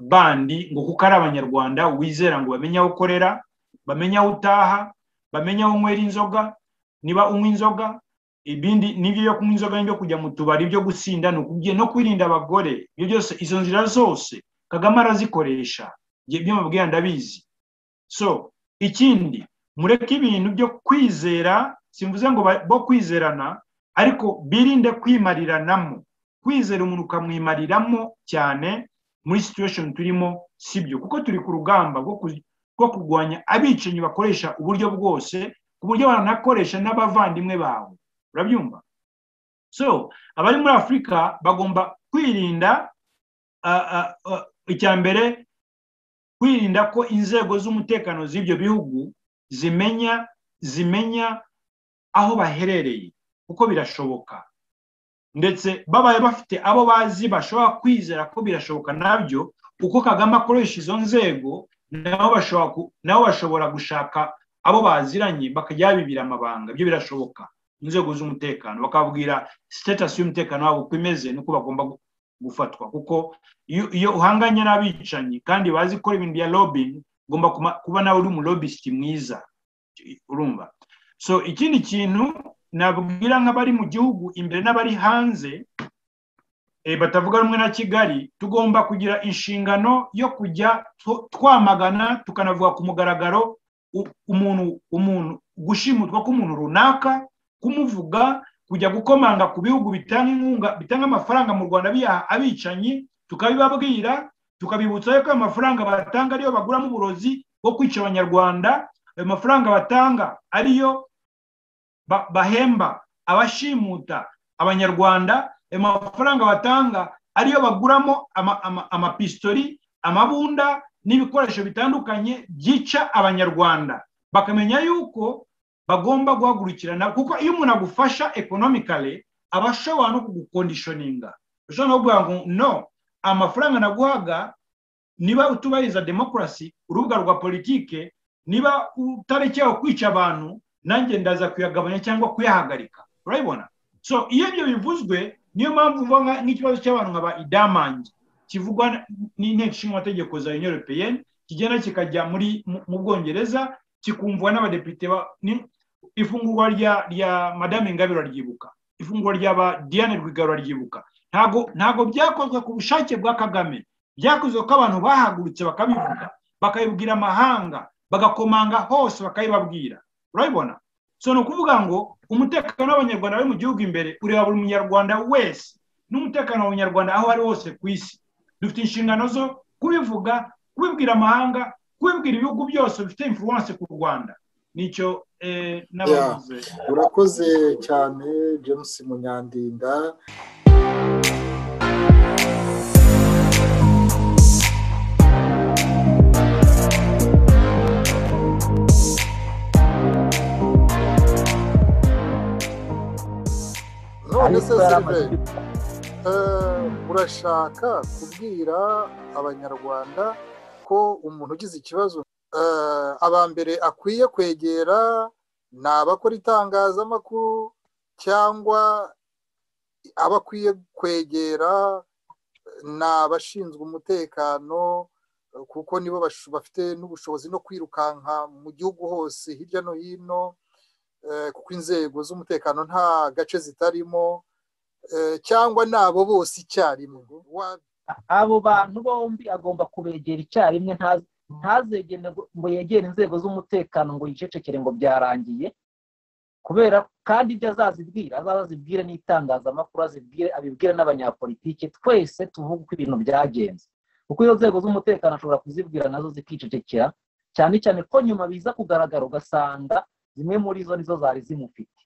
bandi ngo kuko ari abanyarwanda wizera ngo bamenye aho ukorera bamenye aho utaha bamenye aho unywera inzoga niba unywa inzoga ibindi n'ibyo yo kunywa inzoga n'ibyo kujya mu tubari byo gusinda ni ukubye no kwirinda abagore ibyo byose izo nzira zose kagame arazikoresha ibyo mubwira ndabizi so ikindi mureke ibintu byo kwizera simvuze ngo bo kwizerana ariko birinde kwimariranamo kwizera umuntu ukamwimariramo cyane muri situwesheni turimo sibyo kuko turi ku rugamba rwo kurwanya abicanyi bakoresha uburyo bwose ku buryo banakoresha n'abavandimwe bawe urabyumva so abari muri afurika bagomba kwirinda icya mbere kwirinda ko inzego z'umutekano z'ibyo bihugu zimenya zimenya aho baherereye kuko birashoboka ndetse babaye bafite abo bazi bashobora kwizera ko birashoboka nabyo uko kagame akoresha izo nzego nabo bashobora gushaka abo baziranye bakajya babibira amabanga ibyo birashoboka inzego z'umutekano bakababwira sitatasi y'umutekano wabo uko imeze n'uko bagomba gufatwa kuko iyo uhanganye n'abicanyi kandi bazi gukora ibintu bya robin ugomba kuba nawe uri umurobisiti mwiza urumva so ikindi kintu nabwira nk'abari mu gihugu imbere n'abari hanze batavuga rumwe na kigali tugomba kugira inshingano yo kujya twamagana tukanavuga ku mugaragaro umuntu umuntu gushimutwa k'umuntu runaka kumuvuga kujya gukomanga ku bihugu bitanga inkunga bitanga amafaranga mu rwanda biyaha abicanyi tukabibabwira tukabibutsa ko ayo mafaranga batanga ariyo baguramo uburozi bwo kwica abanyarwanda ayo mafaranga batanga ariyo bahemba abashimuta abanyarwanda ayo mafaranga batanga ariyo baguramo amapistori amabunda n'ibikoresho bitandukanye byica abanyarwanda bakamenya yuko bagomba guhagurukirana kuko iyo umuntu agufasha ekonomikare aba ashobora no kugukondishoninga ushobora no kuvuga ngo no amafaranga naguhaga niba utubahiriza demokarasi urubuga rwa politike niba utarekewe kwica abantu nanjye ndaza kuyagabanya cyangwa kuyahagarika urabibona so iyo ibyo bivuzwe niyo mpamvu uvuga nk'ikibazo cy'abantu nka ba idamangi kivugwa n'inteko nshingamategeko za union europeyenne kigenda kikajya muri mu bwongereza kikumvwa n'abadepite ifungurwa rya rya madame ngabe uraryibuka ifungurwa rya ba diane rwigara uraryibuka ntago ntago byakozwe ku bushake bwa kagame byakozwe ko abantu bahagurutse bakabivuga bakabibwira amahanga bagakomanga hose bakabibabwira urabibona so ni ukuvuga ngo umutekano w'abanyarwanda bari mu gihugu imbere ureba buri munyarwanda wese n'umutekano w'abanyarwanda aho ari hose ku isi dufite inshingano zo kubivuga kubibwira amahanga kubibwira ibihugu byose bifite influence ku rwanda nicyo n'abavuze urakoze cyane james munyandinda urashaka kubwira abanyarwanda ko umuntu ugize ikibazo aba mbere akwiye kwegera ni abakora itangazamakuru cyangwa aba akwiye kwegera ni abashinzwe umutekano kuko nibo bafite n'ubushobozi no kwirukanka mu gihugu hose hirya no hino kuko inzego z'umutekano nta gace zitarimo cyangwa ni abo bose icyarimwe abo bantu bombi agomba kubegera icyarimwe ntazegere ngo yegere inzego z'umutekano ngo yicecekere ngo byarangiye kubera kandi ibyo azazibwira azaza azibwire n'itangazamakuru azibwire abibwire n'abanyapolitike twese tuvuge uko ibintu byagenze kuko iyo nzego z'umutekano ashobora kuzibwira nazo zikicecekera cyane cyane ko nyuma biza kugaragara ugasanga zimwe muri zo nizo zari zimufite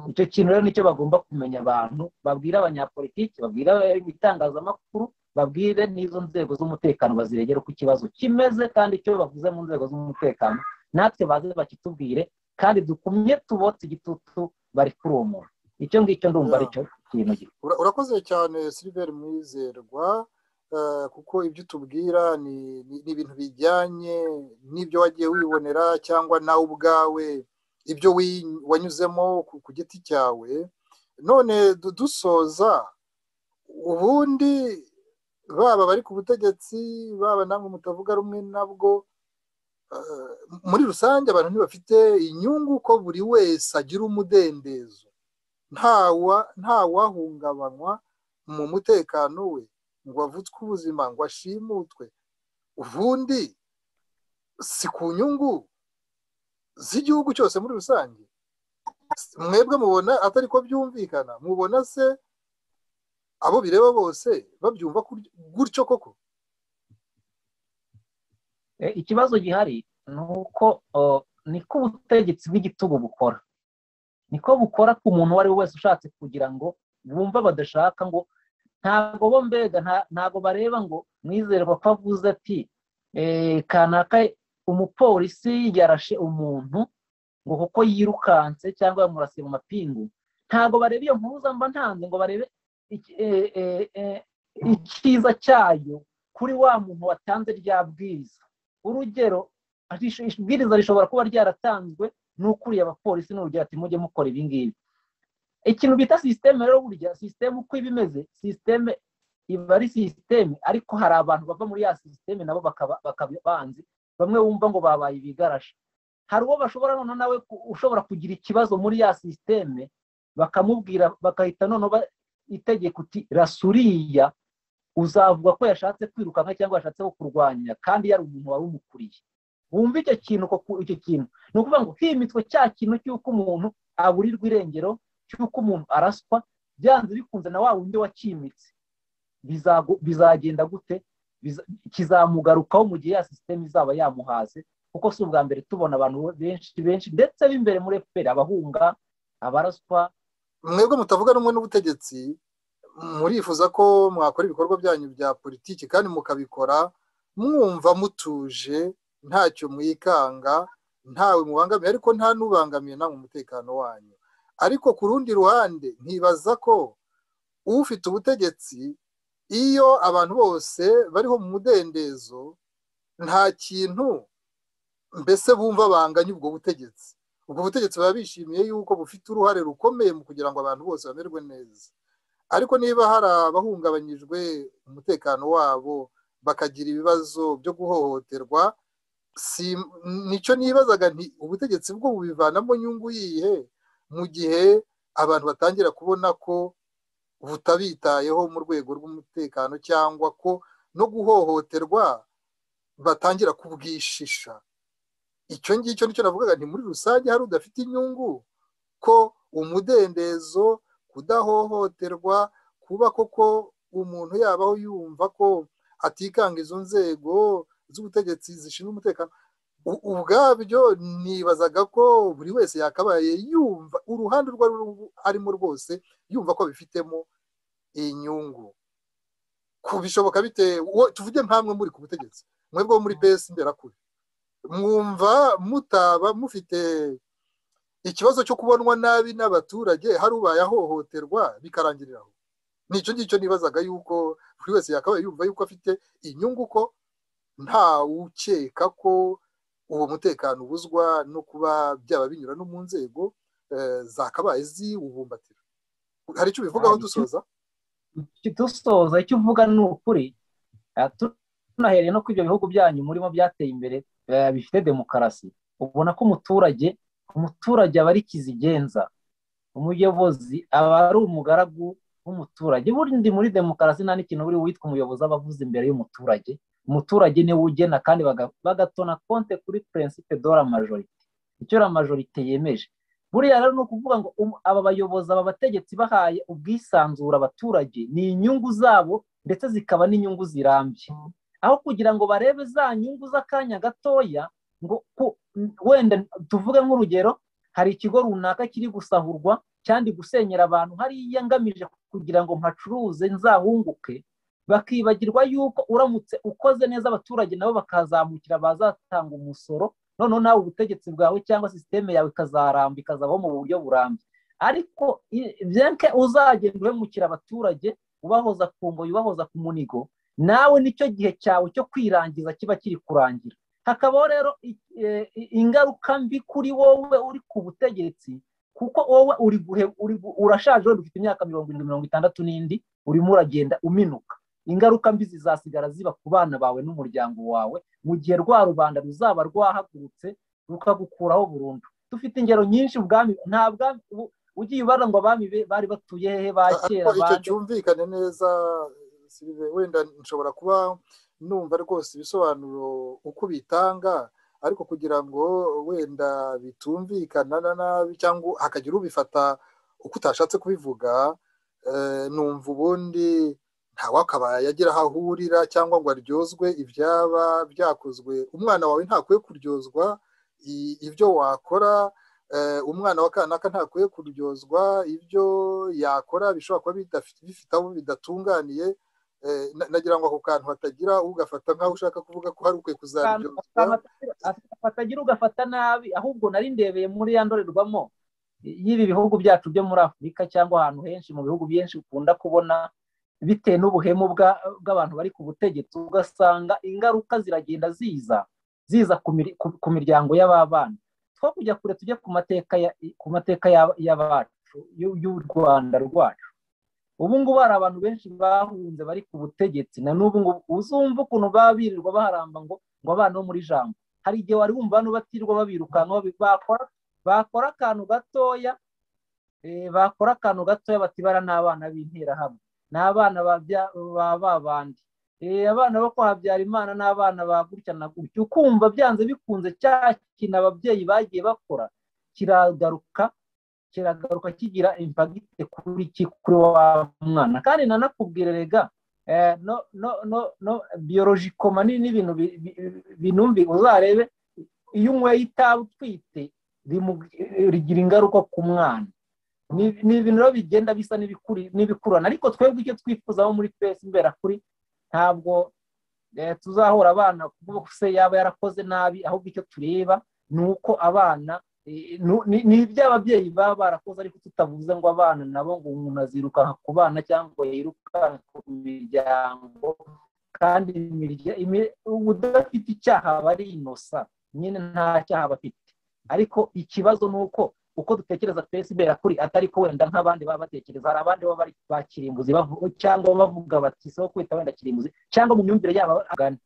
icyo kintu rero nicyo bagomba kumenya abantu babwira abanyapolitiki babwira ibitangazamakuru babwire n'izo nzego z'umutekano baziregere uko ikibazo kimeze kandi icyo bavuze mu nzego z'umutekano natwe baze bakitubwire kandi dukumye tubotse igitutu bari kuri uwo muntu icyo ngicyo ndumva aricyo kintu gito urakoze cyane siliveri mwizerwa kuko ibyo utubwira ni ibintu bijyanye n'ibyo wagiye wibonera cyangwa nawe ubwawe ibyo wanyuzemo ku giti cyawe none dusoza ubundi baba bari ku butegetsi baba namwe mutavuga rumwe nabwo muri rusange abantu ntibafite inyungu ko buri wese agira umudendezo ntawahungabanywa mu mutekano we ngo avutswe ubuzima ngo ashimutwe ubundi si ku nyungu z'igihugu cyose muri rusange mwebwe mubona atari ko byumvikana mubona se abo bireba bose babyumva gutyo koko ikibazo gihari ni uko niko ubutegetsi bw'igitugu bukora niko bukora ku muntu uwo ari we wese ushatse kugira ngo bumve badashaka ngo ntabwo bo mbega ntabwo bareba ngo mwizerwa ko avuze ati kanaka umupolisi yarashe umuntu ngo kuko yirukanse cyangwa yamurasiye mu mapingu ntabwo bareba iyo mpuruza mba ntanze ngo barebe icyiza cyayo kuri wa muntu watanze rya bwiriza urugero ibwiriza rishobora kuba ryaratanzwe n'ukuriye abapolisi n'urugero ati mujye mukora ibi ngibi ikintu bita sisiteme rero burya sisiteme uko iba imeze sisiteme iba ari sisiteme ariko hari abantu bava muri ya sisiteme nabo bakaba banzi bamwe wumva ngo babaye ibigarasha hari uwo bashobora noneho nawe ushobora kugira ikibazo muri ya sisiteme bakamubwira bagahita noneho itegeko uti rasuriya uzavuga ko yashatse kwirukanka cyangwa yashatse kurwanya kandi yari umuntu wari umukuriye wumva icyo kintu icyo kintu ni ukuvuga ngo himitswe cya kintu cy'uko umuntu aburirwa irengero cy'uko umuntu araswa byanze bikunze na wa wundi wakimitse bizagenda gute kizamugarukaho mu gihe ya sisiteme izaba yamuhaze kuko si ubwa mbere tubona abantu benshi benshi ndetse b'imbere muri efuperi abahunga abaraswa mwebwe mutavuga rumwe n'ubutegetsi murifuza ko mwakora ibikorwa byanyu bya politiki kandi mukabikora mwumva mutuje ntacyo mwikanga ntawe mubangamiye ariko nta n'ubangamiye nta umutekano wanyu ariko ku rundi ruhande ntibaza ko ufite ubutegetsi iyo abantu bose bariho mu mudendezo nta kintu mbese bumva banganya ubwo butegetsi ubwo butegetsi baba bishimiye yuko bufite uruhare rukomeye mu kugira ngo abantu bose bamerwe neza ariko niba hari abahungabanyijwe umutekano wabo bakagira ibibazo byo guhohoterwa nicyo nibazaga nti ubutegetsi bwo bubivanamo nyungu yihe mu gihe abantu batangira kubona ko butabitayeho mu rwego rw'umutekano cyangwa ko no guhohoterwa batangira kubwishisha icyo ngicyo nicyo navugaga nti muri rusange hari udafite inyungu ko umudendezo kudahohoterwa kuba koko umuntu yabaho yumva ko atikanga izo nzego z'ubutegetsi zishinzwe umutekano ubwabyo nibazaga ko buri wese yakabaye yumva uruhande urwo arimo rwose yumva ko bifitemo inyungu kubishoboka bite tuvuge nk'amwe muri ku butegetsi mwebwe muri besi mberakure mwumva mutaba mufite ikibazo cyo kubonwa nabi n'abaturage hari ubaye ahohoterwa bikarangirira aho nicyo ngicyo nibazaga yuko buri wese yakabaye yumva yuko afite inyungu ko ntawukeka ko uwo mutekano ubuzwa no kuba byaba binyura no mu nzego zakabaye ziwubumbatira hari icyo ubivugaho dusoza dusoza icyo uvuga ni ukuri tunahereye no ku ibyo bihugu byanyu murimo byateye imbere bifite demokarasi ubona ko umuturage umuturage aba ari kizigenza umuyobozi aba ari umugaragu w'umuturage bundi muri demokarasi nta n'ikintu buri witwa umuyobozi aba avuze imbere y'umuturage umuturage niwe ugena kandi bagatona konte kuri purinsipe dora majorite icyo la majorite yemeje buriya rero ni ukuvuga ngo aba bayobozi aba bategetsi bahaye ubwisanzure abaturage ni inyungu zabo ndetse zikaba n'inyungu zirambye aho kugira ngo barebe za nyungu z'akanya gatoya ngo wenda tuvuge nk'urugero hari ikigo runaka kiri gusahurwa kandi gusenyera abantu hariya ngamije kugira ngo mpacuruze nzahunguke bakibagirwa yuko uramutse ukoze neza abaturage nabo bakazamukira bazatanga umusoro noneho nawe ubutegetsi bwawe cyangwa sisiteme yawe ikazaramba ikazabaho mu buryo burambye ariko benke uzagenda uhemukira abaturage ubahoza ku ngoyi ubahoza ku munigo nawe nicyo gihe cyawe cyo kwirangiza kiba kiri kurangira hakabaho rero ingaruka mbi kuri wowe uri ku butegetsi kuko wowe urashaje wenda ufite imyaka mirongo irindwi mirongo itandatu n'indi urimo uragenda uminuka ingaruka mbi zizasigara ziba ku bana bawe n'umuryango wawe mu gihe rwa rubanda ruzaba rwahagurutse rukagukuraho burundu dufite ingero nyinshi ubwami nta bwami ugiye ubara ngo abami bari batuye hehe ba kera icyo cyumvikane neza wenda nshobora kuba numva rwose ibisobanuro uko bitanga ariko kugira ngo wenda bitumvikana nabi cyangwa hakagira ubifata uko utashatse kubivuga numva ubundi ntawakabaye agira aho ahurira cyangwa ngo aryozwe ibyaba byakozwe umwana wawe ntakwiye kuryozwa ibyo wakora umwana wa kanaka ntakwiye kuryozwa ibyo yakora bishobora kuba bifite aho bidatunganiye nagira ngo ako kantu hatagira ugafata nk'aho ushaka kuvuga ko hari ukwiye kuzaryozwa hatagira ugafata nabi ahubwo nari ndebeye muri ya ndorerwamo y'ibi bihugu byacu byo muri afurika cyangwa ahantu henshi mu bihugu byinshi ukunda kubona bitewe n'ubuhemu bw'abantu bari ku butegetsi ugasanga ingaruka ziragenda ziza ziza ku miryango y'ababana two kujya kure tujye ku mateka y'abacu y'u rwanda rwacu ubu ngubu hari abantu benshi bahunze bari ku butegetsi na n'ubu ngubu uzumva ukuntu baba birirwa baharamba ngo ngo abana bo muri jambo hari igihe wari wumva hano batirirwa babirukanka bakora akantu gatoya bakora akantu gatoya batibara n'abana b'interahamwe ni abana ba babandi abana bo kwa habyarimana ni abana ba gutya na gutya ukumva byanze bikunze cya kintu ababyeyi bagiye bakora kiragaruka kiragaruka kigira impagite kuri kuri wa mwana kandi nanakubwire rega no no no no biyolojiko manini n'ibintu binumbi uzarebe iyo unyweye itabi utwite rigira ingaruka ku mwana ni ibintu rero bigenda bisa n'ibikururana ariko twebwe icyo twifuzaho muri twese imbera kuri ntabwo tuzahora abana kuko se yaba yarakoze nabi ahubwo icyo tureba ni uko abana ni iby'ababyeyi baba barakoze ariko tutavuze ngo abana nabo ngo umuntu azirukanka ku bana cyangwa yirukanka ku miryango kandi udafite icyaha aba ari inosa nyine nta cyaha aba afite ariko ikibazo ni uko uko dutekereza twese ibera kuri atari ko wenda nk'abandi baba batekereza hari abandi baba ba kirimbuzi cyangwa bavuga bati isoko kwita wenda kirimbuzi cyangwa mu myumvire yabo agana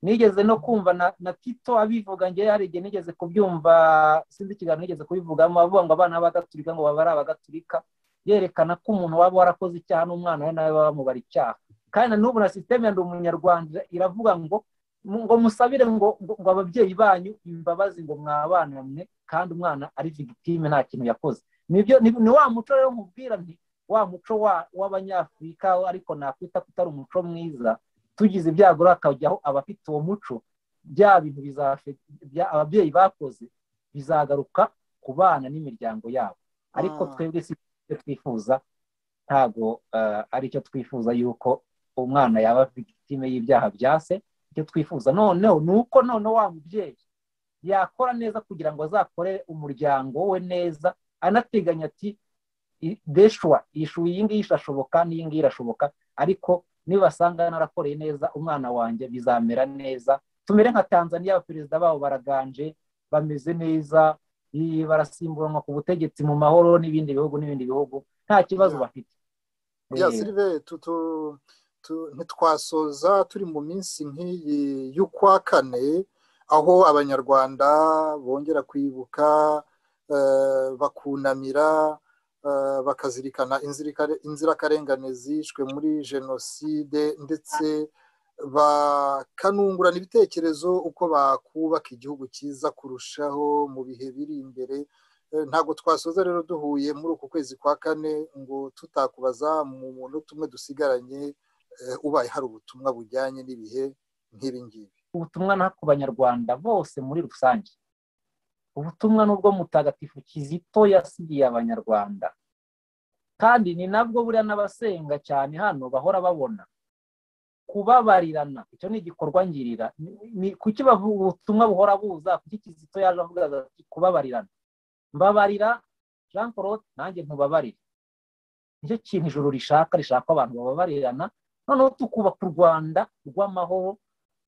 nigeze no kumva na tito abivuga ngewe hari igihe nigeze kubyumva sinzi ikiganiro nigeze kubivugamo avuga ngo abana b'agaturika ngo baba ari abagaturika yerekana ko umuntu waba warakoze icyaha n'umwana we nawe baba bamubara icyaha kandi na n'ubu na sisiteme ya ndi umunyarwanda iravuga ngo ngo musabire ngo ngo ababyeyi banyu imbabazi ngo mwabanamwe kandi umwana ari vigitime nta kintu yakoze ni wa muco rero nkubwira nti wa muco w'abanyafurika ariko nakwita kutari umuco mwiza tugize ibyago hakajyaho abafite uwo muco bya bintu ababyeyi bakoze bizagaruka ku bana n'imiryango yabo ariko twebwe si icyo twifuza ntabwo ari cyo twifuza yuko umwana yaba vigitime y'ibyaha bya se icyo twifuza noneho ni uko none wa mubyeyi yakora neza kugira ngo azakore umuryango we neza anateganya ati deshwa ishu iyi ngiyi irashoboka n'iyi ngiyi irashoboka ariko nibasanga narakoreye neza umwana wanjye bizamera neza tumere nka tanzania abaperezida babo baraganje bameze neza barasimburanwa ku butegetsi mu mahoro n'ibindi bihugu n'ibindi bihugu nta kibazo bafite ntitwasoza turi mu minsi nk'iyi y'ukwa kane aho abanyarwanda bongera kwibuka bakunamira bakazirikana inzirakarengane zishwe muri jenoside ndetse bakanungurana ibitekerezo uko bakubaka igihugu cyiza kurushaho mu bihe biri imbere ntabwo twasoza rero duhuye muri uku kwezi kwa kane ngo tutakubaza mu muntu tumwe dusigaranye ubaye hari ubutumwa bujyanye n'ibihe nk'ibingibi ubutumwa naho ku banyarwanda bose muri rusange ubutumwa n'ubwo mutagatifu kizito yasigiye abanyarwanda kandi ni nabwo buriya n'abasenga cyane hano bahora babona kubabarirana icyo ni igikorwa ngirira kuki ubutumwa buhora buza kuki kizito yaje avuga ati kubabarirana mbabarira jean paul nanjye ntubabarire nicyo kintu ijoro rishaka rishaka abantu bababarirana noneho tukubaka u rwanda rw'amahoro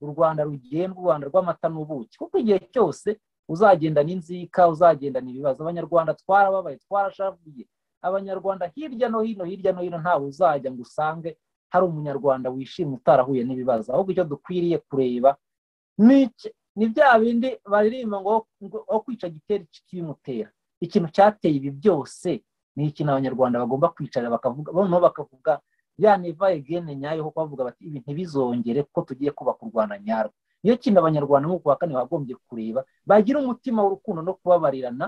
u rwanda rugendwa u rwanda rw'amata n'ubuki kuko igihe cyose uzagendana inzika uzagendana ibibazo abanyarwanda twarababaye twarashavuye abanyarwanda hirya no hino hirya no hino ntawe uzajya ngo usange hari umunyarwanda wishimye utarahuye n'ibibazo ahubwo icyo dukwiriye kureba ni bya bindi baririmba ngo aho kwica gitera kibimutera ikintu cyateye ibi byose ni ikintu abanyarwanda bagomba kwicara bakavuga noneho bakavuga ya neva egene nyayo ho bavuga bati ibi ntibizongere kuko tugiye kubaka u rwanda nyarwo niyo kintu abanyarwanda nk'uko wa kane bagombye kureba bagira umutima w'urukundo no kubabarirana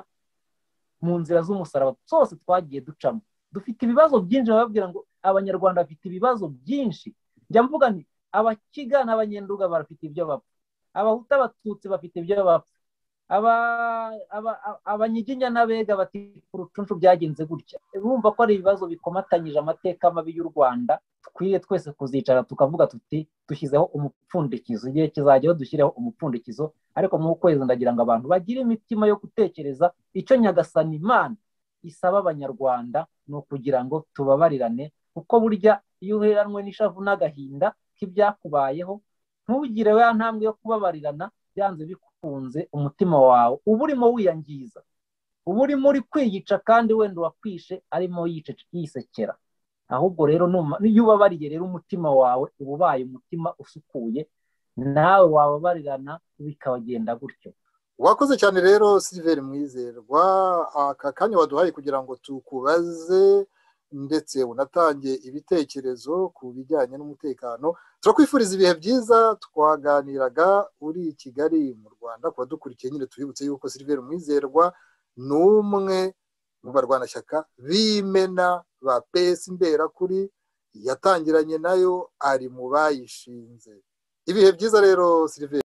mu nzira z'umusaraba zose twagiye ducamo dufite ibibazo byinshi bababwira ngo abanyarwanda bafite ibibazo byinshi njya mvuga nti abakiga n'abanyenduga bafite ibyo bapfa abahuta abatutsi bafite ibyo bapfa abanyiginya n'abega bati urucunshu byagenze gutya bumva ko ari ibibazo bikomatanyije amateka mabi y'u rwanda dukwiriye twese kuzicara tukavuga tuti dushyizeho umupfundikizo igihe kizajyaho dushyireho umupfundikizo ariko mu kwezi ndagira ngo abantu bagire imitima yo gutekereza icyo nyagasani imana isaba abanyarwanda ni ukugira ngo tubabarirane kuko burya iyo uheranwe n'ishavu n'agahinda k'ibyakubayeho ntugire ya ntambwe yo kubabarirana byanze bikunze umutima wawe uba urimo wiyangiza uba urimo uri kwiyica kandi wenda uwakwishe arimo yisekera ahubwo rero iyo ubabariye rero umutima wawe uba ubaye umutima usukuye nawe wababarirana bikabagenda gutyo wakoze cyane rero siliveri mwizerwa aka kanya waduhaye kugira ngo tukubaze ndetse unatange ibitekerezo ku bijyanye n'umutekano turakwifuriza ibihe byiza twaganiraga uri i kigali mu rwanda kuba dukurikiye nyine tubibutse yuko siliveri mwizerwa ni umwe mu barwanashyaka b'imena ba pesi imberakuri yatangiranye nayo ari mu bayishinze ibihe byiza rero siliveri